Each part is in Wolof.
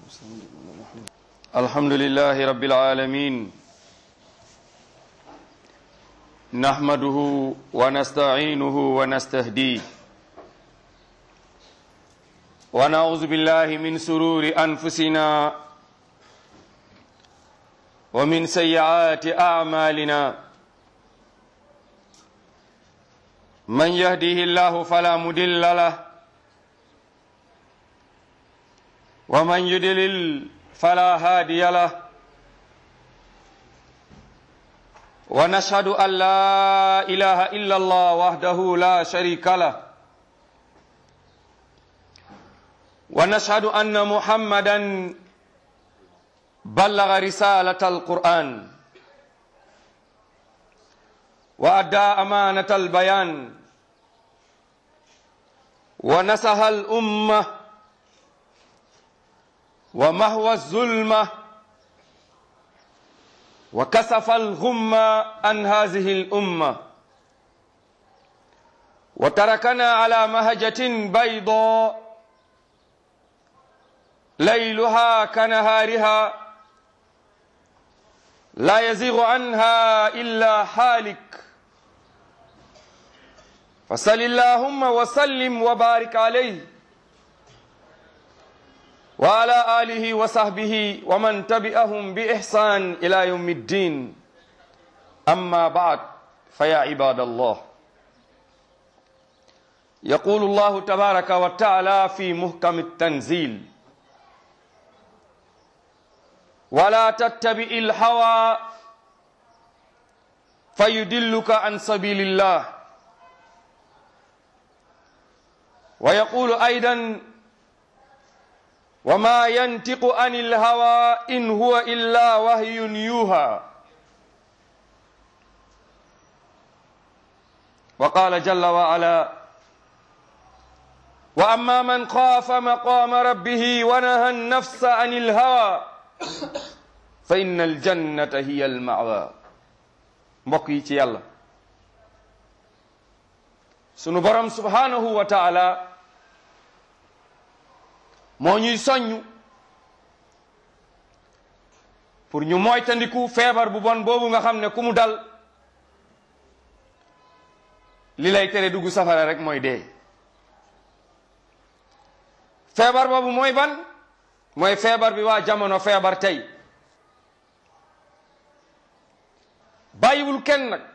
الحمد لله رب العالمين نحمده ونستعينه ونستهديه ونعوذ بالله من سرور أنفسنا ومن سيئات أعمالنا من يهده الله فلا مدل له ومن يدلل فلا هادي له ونشهد أن لا إله إلا الله وحده لا شريك له ونشهد أن محمدا بلغ رسالة القرآن وأدى أمانة البيان ونسح الأمة ومهوى الظلمة وكسف الغمة عن هذه الأمة وتركنا على مهجة بيضاء ليلها كنهارها لا يزيغ عنها إلا حالك فصل اللهم وسلم وبارك عليه وعلى آله وصحبه ومن تبعهم بإحسان إلى يوم الدين أما بعد فيا عباد الله يقول الله تبارك وتعالى في محكم التنزيل ولا تتبع الهوى فيدلك عن سبيل الله ويقول أيضا وما ينطق عن الهوى إن هو إلا وحي يوحى وقال جل وعلا وأما من خاف مقام ربه ونهى النفس عن الهوى فإن الجنة هي المأوى mbokk yi ci yàlla sunu borom subhanahu wa taala moo ñuy soññ pour ñu moytandiku feebar bu bon boobu nga xam ne ku mu dal li lay tere dugg safara rek mooy dee feebar boobu mooy ban mooy feebar bi waa jamono feebar tey bàyyiwul kenn nag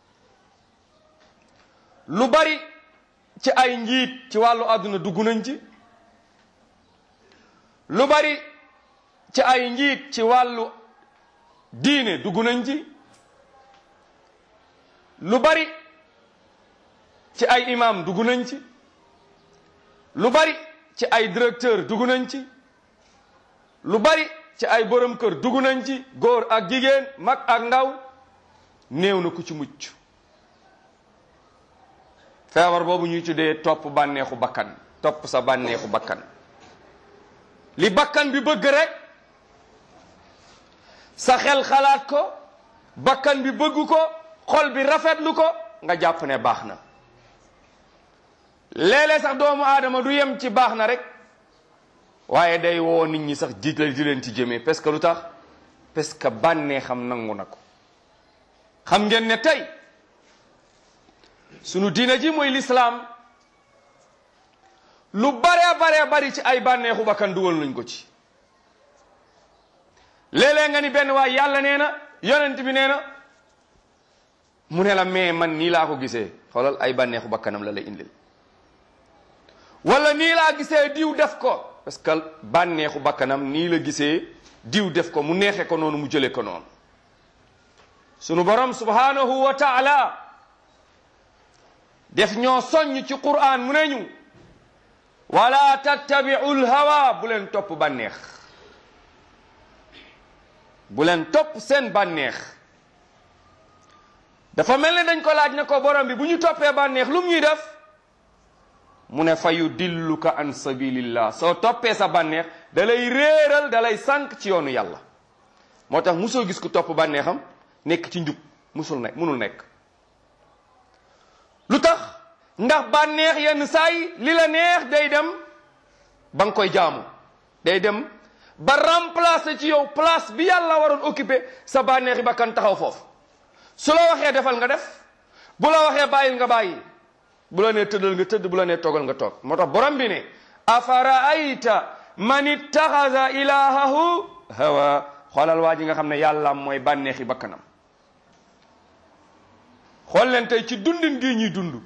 lu bari ci ay njiit ci wàllu àdduna dugg nañ ci lu bari ci ay njiit ci wàllu diine dugg nañ ci lu bari ci ay imam dugg nañ ci lu bari ci ay directeur dugg nañ ci lu bari ci ay borom kër dugg nañ ci góor ak jigéen mag ak ndaw néew na ku ci mucc feebar boobu ñuy tuddee topp bànneexu bakkan topp sa bànneexu bakkan li bakkan bi bëgg rek sa xel xalaat ko bakkan bi bëgg ko xol bi rafetlu ko nga jàpp ne baax na léeg-léeg sax doomu aadama du yem ci baax na rek waaye day woo nit ñi sax jiit la di leen ci jëmee parce que lu tax parce que bànneexam nangu na ko xam ngeen ne tey sunu diina ji mooy lislaam lu bare bare bari ci ay bànneexu bakkan dugal nañ ko ci léeg-léeg nga ni benn waay yàlla nee na yonent bi nee na mu ne la mais man nii laa ko gisee xoolal ay bànneexu bakkanam la lay indil wala nii laa gisee diw def ko parce que bànneexu bakkanam nii la gisee diw def ko mu neexe ko noonu mu jële ko noonu sunu borom subhanahu wa taala def ñoo soññ ci qur'an mu ne ñu wala tattabi'u lhawa bu leen topp bànneex bu leen topp seen bànneex dafa mel ne dañ ko laaj ne ko borom bi bu ñu toppee bànneex lu mu ñuy def mu ne fa yudilluka an sabilillah soo toppee sa bànneex da lay réeral da lay sànq ci yoonu yàlla moo tax musoo gis ku topp bànneexam nekk ci njub musul nekk munul nekk lu tax ndax bànneex yenn saa yi li la neex day dem ba nga koy jaamu day dem ba remplacer ci yow place bi yàlla waroon occuper sa bànneexi bakkan taxaw foofu su la waxee defal nga def bu la waxee bàyyil nga bàyyi bu la nee tëddal nga tëdd bu la nee toogal nga toog moo tax borom bi ne afaraayta man ittaxasa ilahahu hawa xoolal waa ji nga xam ne yàlla mooy bànneexi bakkanam xool leen tey ci dundin gi ñuy dund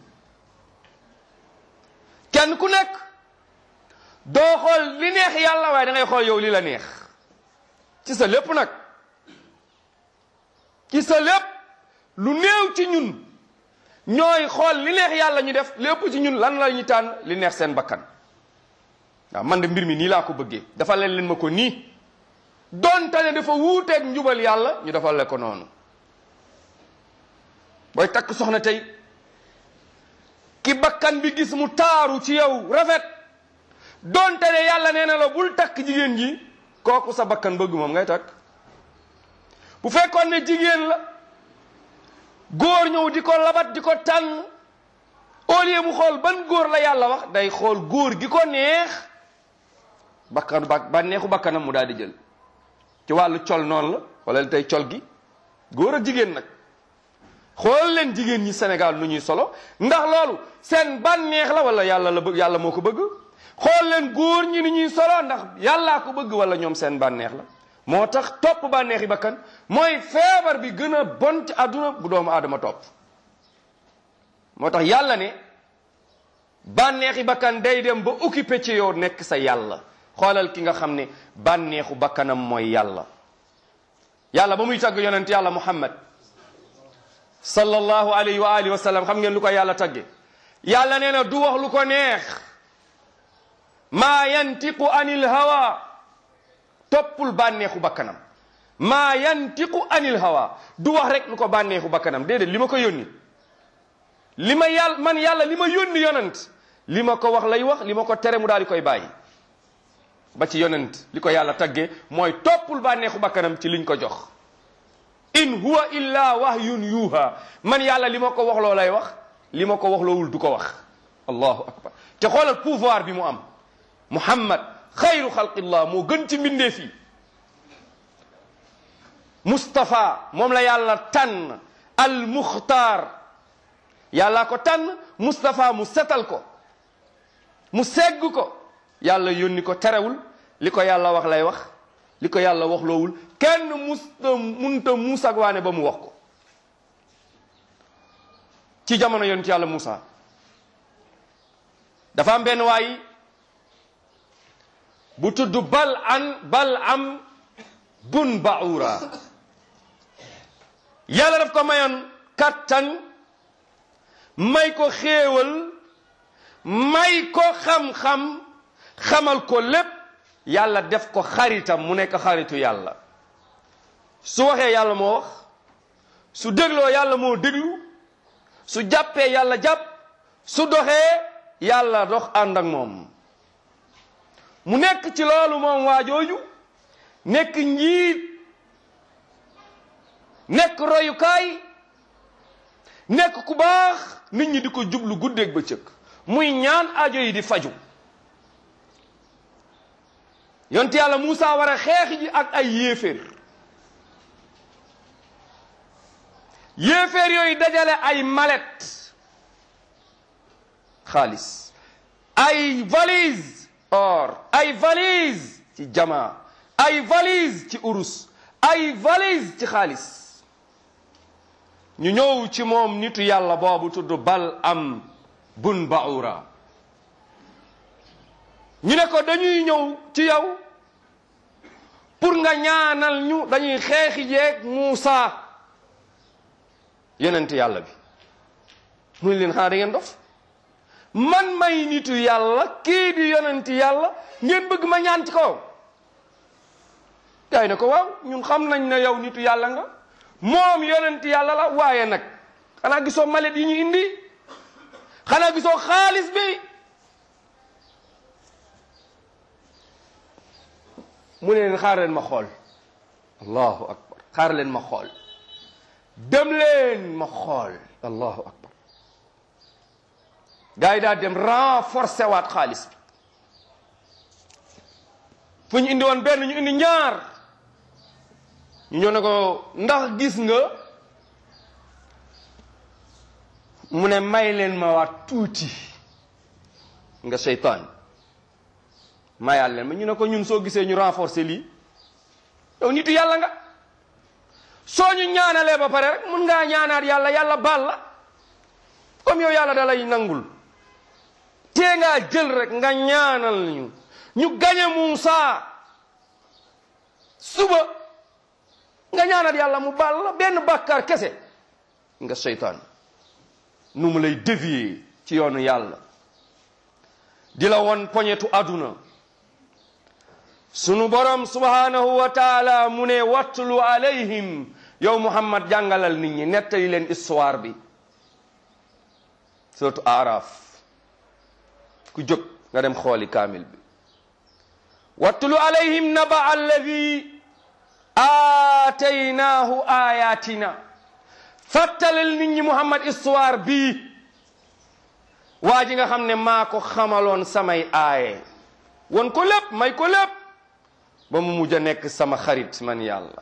kenn ku nekk doo xool li neex yàlla waaye da ngay xool yow li la neex ci sa lépp nag ci sa lépp lu néew ci ñun ñooy xool li neex yàlla ñu def lépp ci ñun lan la ñu tànn li neex seen bakkan waaw man de mbir mi nii laa ko bëggee dafa leen leen ma ko nii donte ne dafa wuuteeg njubal yàlla ñu defal le ko noonu booy takk soxna tey ki bakkan bi gis mu taaru ci yow rafet donte ne yàlla nee na la bul takk jigéen ji kooku sa bakkan bëgg moom ngay takk bu fekkoon ne jigéen la góor ñëw di ko labat di ko tànn au lieu mu xool ban góor la yàlla wax day xool góor gi ko neex bakkanu ba bànneexu bakkanam mu daal di jël ci wàllu col noonu la wala tey col gi góor ak jigéen nag xool leen jigéen ñi Sénégal nu ñuy solo ndax loolu seen bànneex la wala yàlla la bëgg yàlla moo ko bëgg xool leen góor ñi ni ñuy solo ndax yàllaa ko bëgg wala ñoom seen bànneex la moo tax topp bànneexi bakkan mooy feebar bi gën a bon ci àdduna bu doomu aadama topp moo tax yàlla ne bànneexi bakkan day dem ba occupé ci yow nekk sa yàlla xoolal ki nga xam ne bànneexu bakkanam mooy yàlla yàlla ba muy tagg yonent yàlla muhammad sallallahu alayhi wa alihi wa sallam xam ngeen lu ko yàlla tagge yàlla nee na du wax lu ko neex maa yantiqu anil hawa toppul bànneexu bakkanam maa yantiqu anil hawa du wax rek lu ko bànneexu bakkanam déedéet li ma ko yónni li ma yàlla man yàlla li ma yónni yonent li ma ko wax lay wax li ma ko tere mu daal di koy bàyyi ba ci yonent li ko yàlla tagge mooy toppul bànneexu bakkanam ci liñ ko jox in huwa illa wahyun yuha man yàlla li ma ko wax loo lay wax li ma ko wax loowul du ko wax allahu akbar te xoolal pouvoir bi mu am muhammad xayru xalqillah moo gën ci mbindeef yi Mustapha moom la yàlla tànn al muxtaar yàlla ko tànn Mustapha mu setal ko mu segg ko yàlla yónni ko terewul li ko yàlla wax lay wax li ko yàlla wax loowul kenn musta munta muusag waane ba mu wax ko ci jamono yonent yàlla Muusa dafa am benn waay bu tudd bal an bal am bun baura yàlla daf ko mayoon kattan may ko xéewal may ko xam-xam xamal ko lépp yàlla def ko xaritam mu nekk xaritu yàlla su waxee yàlla moo wax su dégloo yàlla moo déglu su jàppee yàlla jàpp su doxee yàlla dox ànd ak moom mu nekk ci loolu moom waa jooju nekk njiit nekk royukaay nekk ku baax nit ñi di ko jublu guddeeg bëccëg muy ñaan aajo yi di faju yonte yàlla Muusa war a xeex ji ak ay yéeféer yéeféer yooyu dajale ay malet xaalis ay valise or ay valise ci jama ay valise ci urus ay valise ci xaalis ñu ñëw ci moom nitu yàlla boobu tudd bal am bun baura ñu ne ko dañuy ñëw ci yow pour nga ñaanal ñu dañuy xeexi jeeg Muusa yonent yàlla bi mu ne leen xanaa da ngeen dof man may nitu yàlla kii di yonent yàlla ngeen bëgg ma ñaan ci kaw gaay ne ko waaw ñun xam nañ ne yow nitu yàlla nga moom yonent yàlla la waaye nag xanaa gisoo malet yi ñu indi xanaa gisoo xaalis bi mu ne leen xaar leen ma xool allahu akbar xaar leen ma xool dem leen ma xool allahu akbar gars yi daal dem renforcer waat xaalis bi fu ñu indi woon benn ñu indi ñaar ñu ñëw ne ko ndax gis nga mu ne may leen ma waat tuuti nga seytaan mayaal leen ma ñu ne ko ñun soo gisee ñu renforcer lii yow nitu yàlla nga soo ñu ñaanalee ba pare rek mun ngaa ñaanaat yàlla yàlla baal la comme yow yàlla da lay nangul tee ngaa jël rek nga ñaanal ñu ñu gañe Muusa suba nga ñaanal yàlla mu baal la benn bàkkaar kese nga seytaan nu mu lay dévier ci yoonu yàlla di la won poñetu àdduna sunu borom subhanahu wa taala mu ne wattulu alayhim yow muhammad jàngalal nit ñi nettali leen histoire bi surtout araf ku jóg nga dem xooli kaamil bi wattulu alayhim naba alladi aataynaahu ayatina fàttalal nit ñi muhammad histoire bii waa ji nga xam ne maa ko xamaloon samay aaye won ko lépp may ko lépp ba mu mujj a nekk sama xarit man yàlla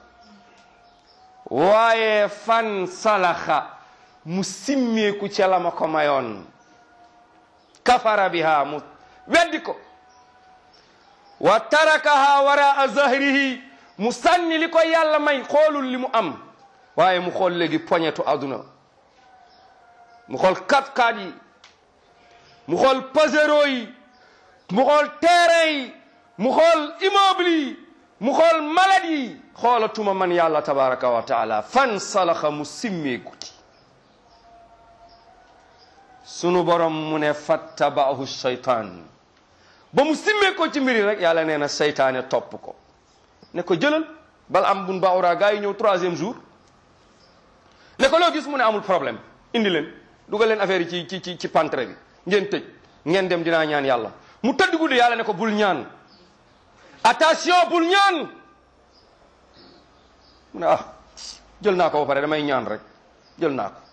waaye fan salaxa mu simmeeku ca la ma ko mayoon kafara biha mu weddi ko wa tarakaha wara zahrihi mu sànni li ko yàlla may xoolul li mu am waaye mu xool léegi poñetu àdduna mu xool kat-kat yi mu xool pasero yi mu xool terrain yi mu xool immeuble yi mu xool malade yi xoolatuma man yàlla tabaraka wa taala fan salaxa mu simmeeku ci sunu borom mu ne fattabaahu shaytaan ba mu simmee ko ci mbiri rek yàlla nee na seytaane topp ko ne ko jëlal bal am bun baawra gaa yi ñëw troisième jour ne ko loo gis mu ne amul problème indi leen dugal leen affaire yi ci ci ci pantre bi ngeen tëj ngeen dem dinaa ñaan yàlla mu tëdd guddi yàlla ne ko bul ñaan attention bul ñaan mu ne ah jël naa ko ba pare damay ñaan rek jël naa ko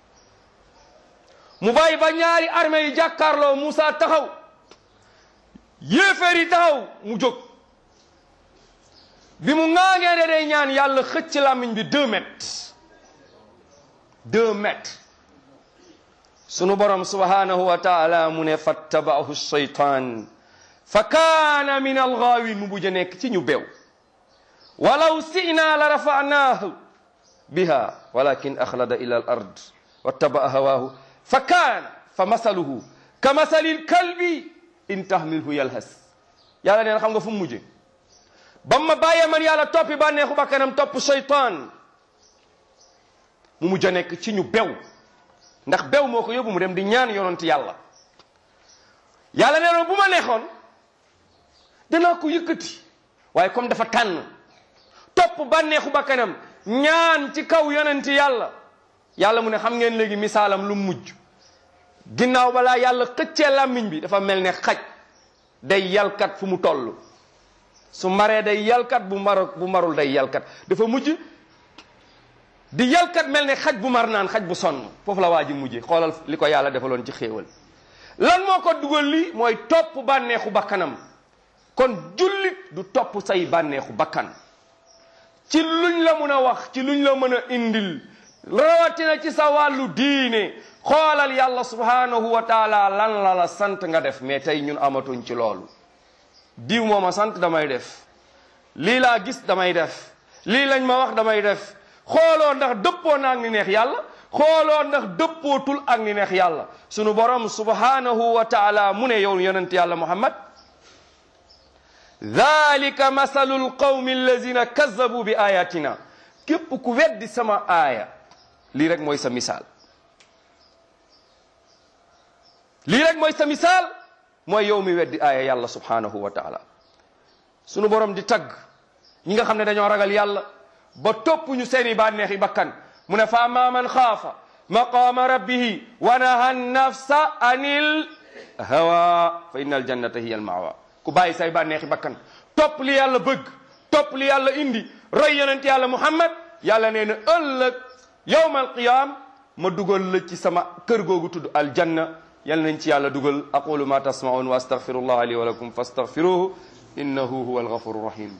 mu bàyyi ba ñaari armée yi jàkkaarloo Moussa taxaw yéeféer yi taxaw mu jóg bi mu ŋaangee de day ñaan yàlla xëcc làmmiñ bi deux mètres deux mètres sunu borom subhanahu wa taala mu ne fattabaahu shaytaan fa kaana min algaawin mu bujj nekk ci ñu bew walaw sina la rafanaahu biha walakin axlada ila al ard wattabaa hawaahu fa kaana fa masaluhu ka masali lkalbi in tahmilhu yalhas yàlla nee na xam nga fu mu mujje ba ma bàyyee man yàlla toppi bànneexu bakkanam topp shaytaan mu mujj a nekk ci ñu bew ndax bew moo ko yóbbu mu dem di ñaan yonent yàlla yàlla nee na bu ma neexoon danaa ko yëkkati waaye comme dafa tànn topp bànneexu bakkanam ñaan ci kaw yonent yàlla yàlla mu ne xam ngeen léegi misaalam lu mujj ginnaaw balaa yàlla xëccee làmmiñ bi dafa mel ne xaj day yalkat fu mu toll su maree day yalkat bu mar bu marul day yalkat dafa mujj di yalkat mel ne xaj bu mar naan xaj bu sonn foofu la waa ji mujje xoolal li ko yàlla defaloon ci xéewal lan moo ko dugal li mooy topp bànneexu bakkanam kon jullit du topp say bànneexu bakkan ci luñ la mën a wax ci luñ la mën a indil rawatina ci sa wàllu diine xoolal yàlla subhanahu wa taala lan la la sant nga def mais tey ñun amatuñ ci loolu diw moo ma sant damay def lii laa gis damay def lii lañ ma wax damay def xooloo ndax dëppoo na ak ni neex yàlla xooloo ndax dëppootul ak ni neex yàlla sunu borom subhanahu wa taala mu ne yow yonent yàlla muhammad dalika masalu lqawmi allazina kazabu bi ayatina képp ku weddi sama aaya lii rek mooy sa misaal lii rek mooy sa misaal mooy yow mi weddi aaya yàlla subhanahu wa taala sunu borom di tagg ñi nga xam ne dañoo ragal yàlla ba topp ñu seeni bànneexi bakkan mu ne fa amma man xaafa maqaama rabbihi wa naha nafsa anil hawa fa inna aljannata hiya almawa ku bàyyi say bànneexi bakkan topp li yàlla bëgg topp li yàlla indi roy yonent yàlla muhammad yàlla nee na ëllëg yawma alqiyam ma dugal la ci sama kër googu tudd aljanna yal nañ ci yàlla dugal aqulu ma tasmaun wa astaghfirullah li wa lakum fastaghfiruhu innahu huwa alghafuru rahim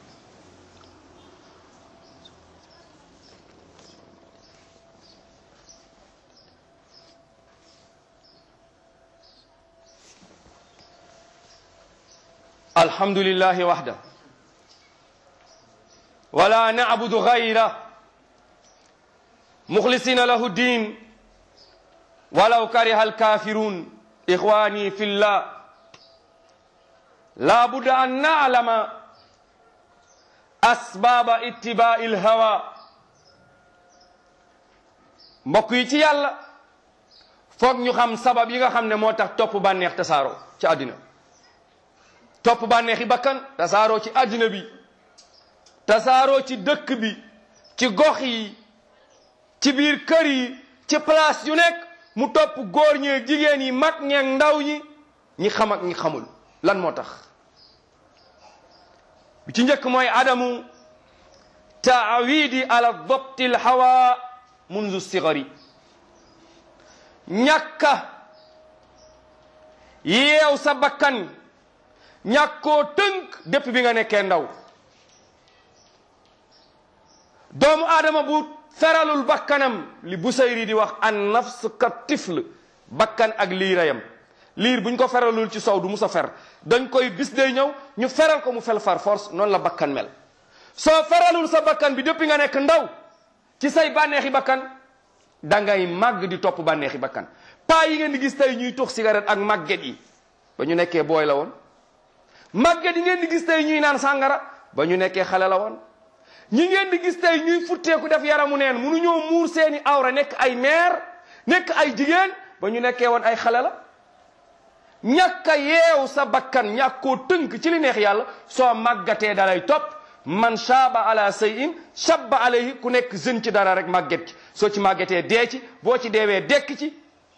الحمد لله وحده ولا نعبد غيره مخلصين له الدين ولو كره الكافرون إخواني في الله لا بد أن نعلم أسباب اتباع الهوى mbokk yi ci yàlla foog ñu xam sabab yi nga xam ne moo tax topp bànneex tasaaroo ci àddina topp bànneexi bakkan tasaaroo ci àddina bi tasaaroo ci dëkk bi ci gox yi ci biir kër yi ci place yu nekk mu topp góor ñeeg jigéen yi mag ñeeg ndaw ñi ñi xam ak ñi xamul lan moo tax bi ci njëkk mooy adamu taawidi ala dobti l hawa mundu sigari ñàkka yeew sa bakkan ñàkkoo tënk dépp bi nga nekkee ndaw doomu aadama bu feralul bakkanam li Busayri di wax an nafs ka tifl bakkan ak liirayam liir buñ ko feralul ci sow du musa fer dañ koy bis day ñëw ñu feral ko mu fel far force noonu la bakkan mel soo feralul sa bakkan bi depuis nga nekk ndaw ci say bànneexi bakkan dangay màgg di topp bànneexi bakkan paa yi ngeen di gis tey ñuy tux cigarette ak màgget yi ba ñu nekkee booy la woon màgget yi ngeen di gis tey ñuy naan sàngara ba ñu nekkee xale la woon ñi ngeen di gis tey ñuy futteeku def yaramu neen munu ñoo muur seeni awra nekk ay meer nekk ay jigéen ba ñu nekkee woon ay xale la ñàkk a yeew sa bakkan ñàkkoo tënk ci li neex yàlla soo màggatee dalay topp man shaaba ala sayin shabba alayhi ku nekk jeune ci dara rek màgget ci soo ci màggetee dee ci boo ci deewee dekk ci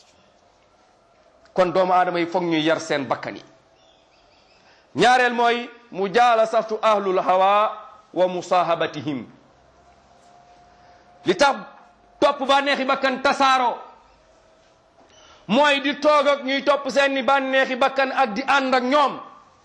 kon doomu aadama yi foog ñuy yar seen bakkan yi ñaareel mooy mu jaala saftu ahlul hawa wa musahabatihim li tax topp bànneexi bakkan tasaaroo mooy di toog ak ñuy topp seeni bànneexi bakkan ak di ànd ak ñoom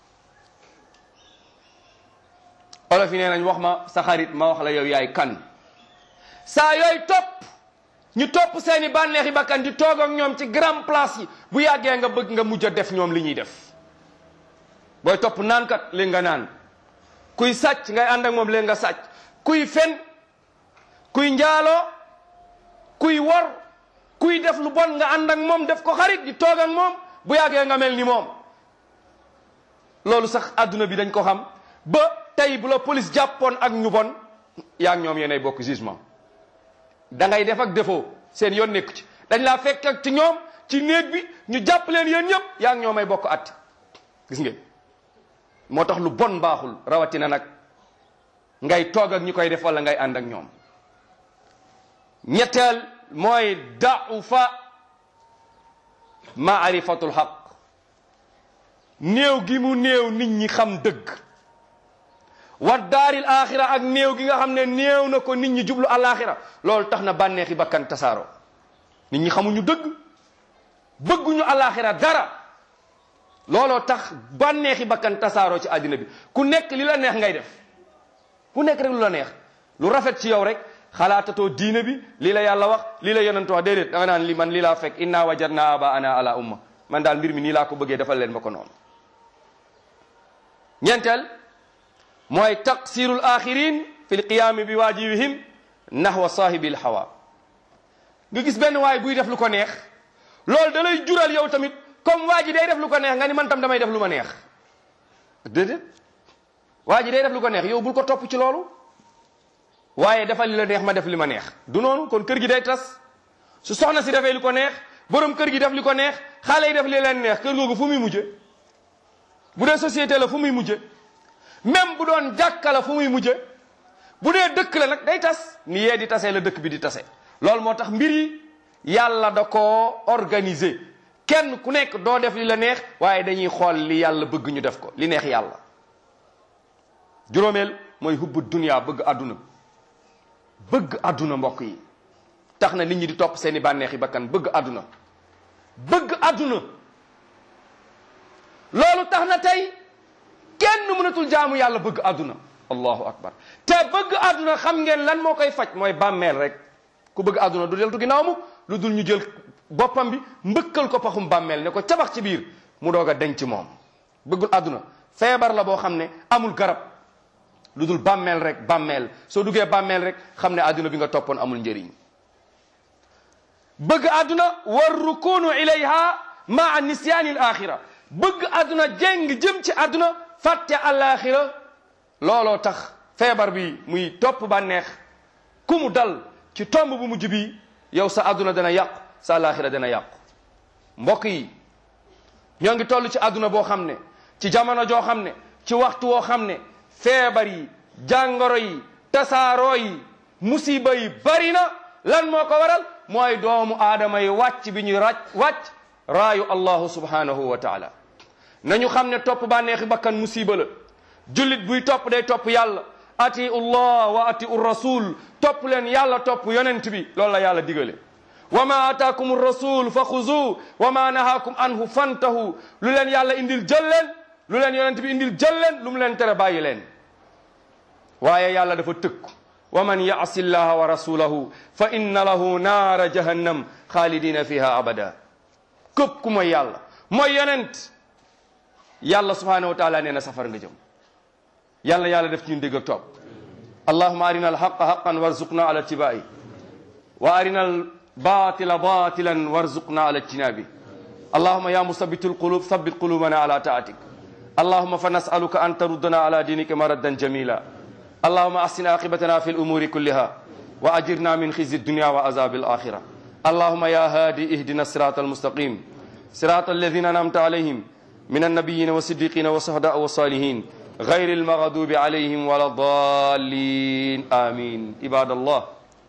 olof yi nee nañ wax ma sa xarit ma wax la yow yaay kan saa yooyu topp ñu topp seeni bànneexi bakkan di toog ak ñoom ci grand place yi bu yàggee nga bëgg nga mujj a def ñoom li ñuy def booy topp naankat léegi nga naan kuy sàcc ngay ànd ak moom léegi nga sàcc kuy fen kuy njaaloo kuy wor kuy def lu bon nga ànd ak moom def ko xarit di toog ak moom bu yàggee nga mel ni moom loolu sax adduna bi dañ ko xam ba tey bu la police jàppoon ak ñu bon yaa ngi ñoom yéenay bokk jugement da ngay def ak défaut seen yoon nekku ci dañ laa fekk ak ci ñoom ci néeg bi ñu jàpp leen yéen ñëpp yaa ngi ñoomay bokk at gis ngeen moo tax lu bon baaxul rawatina nag ngay toog ak ñi koy def wala ngay ànd ak ñoom ñetteel mooy da'ufa maarifatul xaq néew gi mu néew nit ñi xam dëgg wa daaril axira ak néew gi nga xam ne néew na ko nit ñi jublu alaxira loolu tax na bànneexi bakkan tasaaro nit ñi xamuñu dëgg bëgguñu alaxira dara looloo tax bànneexi bakkan tasaaroo ci àddina bi ku nekk li la neex ngay def ku nekk rek lu la neex lu rafet ci yow rek xalaatatoo diine bi lii la yàlla wax lii la yonent wax déedéet da nga naan li man lii laa fekk inna wajadna aba ana ala umma man daal mbir mi nii laa ko bëggee defal leen ma ko noonu ñeenteel mooy taqsirul axirin fi lqiyaami bi waajibihim nahwa saahibil hawa nga gis benn waay buy def lu ko neex loolu da lay jural yow tamit comme waa ji day def lu ko neex nga ni man tam damay def lu ma neex déedéet waa ji day def lu ko neex yow bul ko topp ci loolu waaye defal li la neex ma def li ma neex du noonu kon kër gi day tas su soxna si defee li ko neex borom kër gi def li ko neex xale yi def li leen neex kër googu fu muy mujje bu dee société la fu muy mujje même bu doon jàkka la fu muy mujje bu dee dëkk la nag day tas ni yee di tasee la dëkk bi di tase loolu moo tax mbir yi yàlla da koo organiser kenn ku nekk doo def li la neex waaye dañuy xool li yàlla bëgg ñu def ko li neex yàlla juróomeel mooy hubbu dunya bëgg àdduna bëgg àdduna mbokk yi tax na nit ñi di topp seeni bànneexi bakkan bëgg àdduna bëgg àdduna loolu tax na tey kenn mënatul jaamu yàlla bëgg àdduna allahu akbar te bëgg àdduna xam ngeen lan moo koy faj mooy bàmmeel rek ku bëgg àdduna du deltu ginnaaw mu lu dul ñu jël boppam bi mbëkkal ko paxum bàmmeel ne ko cabax ci biir mu doog a denc moom bëggul àdduna feebar la boo xam ne amul garab lu dul bàmmeel rek bàmmeel soo duggee bàmmeel rek xam ne àdduna bi nga toppoon amul njëriñ bëgg àdduna war rukunu ilayha maa nisyaani al axira bëgg àdduna jéng jëm ci àdduna fàtte alaxira looloo tax feebar bi muy topp bànneex ku mu dal ci tomb bu mujj bi yow sa àdduna dana yàqu sa alaxira dana yàqu mbokk yi ñoo ngi toll ci àdduna boo xam ne ci jamono joo xam ne ci waxtu woo xam ne feebar yi jàngoro yi tasaaroo yi musiba yi bari na lan moo ko waral mooy doomu aadama yi wàcc bi ñuy ràcc wàcc raayu allahu subhanahu wa taala nañu xam ne topp bànneexi bakkan musiba la jullit buy topp day topp yàlla atiu llah wa atiu rasul topp leen yàlla topp yonent bi loolu la yàlla digale wa ma ataakum rasul fa xuzu wa ma nahaakum anhu fantahu lu leen yàlla indil jël leen lu leen yonent bi indil jël leen lu mu leen tere bàyyi leen waaye yàlla dafa tëkk wa man yaasi llaha wa rasulahu fa inna lahu naara jahannam xaalidina fiha abada képp ku mooy yàlla mooy yonent yàlla subhanahu wa taala nee na safar nga jëm yàlla yàlla def ci ñun dégg ak topp allahuma arina alhaqa haqan warzuqna ala tibai wa arina albatila batilan warzuqna ala ijtinabi allahuma ya musabitu alqulub thabbit qulubana ala taatik اللهم فنسألك أن تردنا على دينك مردا جميلا اللهم أحسن عاقبتنا في الأمور كلها وأجرنا من خزي الدنيا وعذاب الآخرة اللهم يا هادي اهدنا الصراط المستقيم صراط الذين أنعمت عليهم من النبيين والصديقين والشهداء والصالحين غير المغضوب عليهم ولا الضالين آمين عباد الله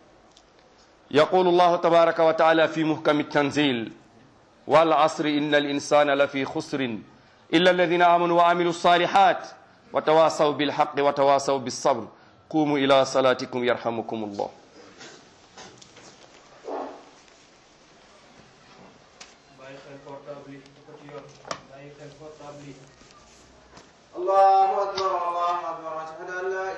يقول الله تبارك وتعالى في محكم التنزيل والعصر إن الإنسان لفي خسر إلا الذين آمنوا وعملوا الصالحات وتواصوا بالحق وتواصوا بالصبر قوموا إلى صلاتكم يرحمكم الله الله أكبر الله أكبر أشهد أن لا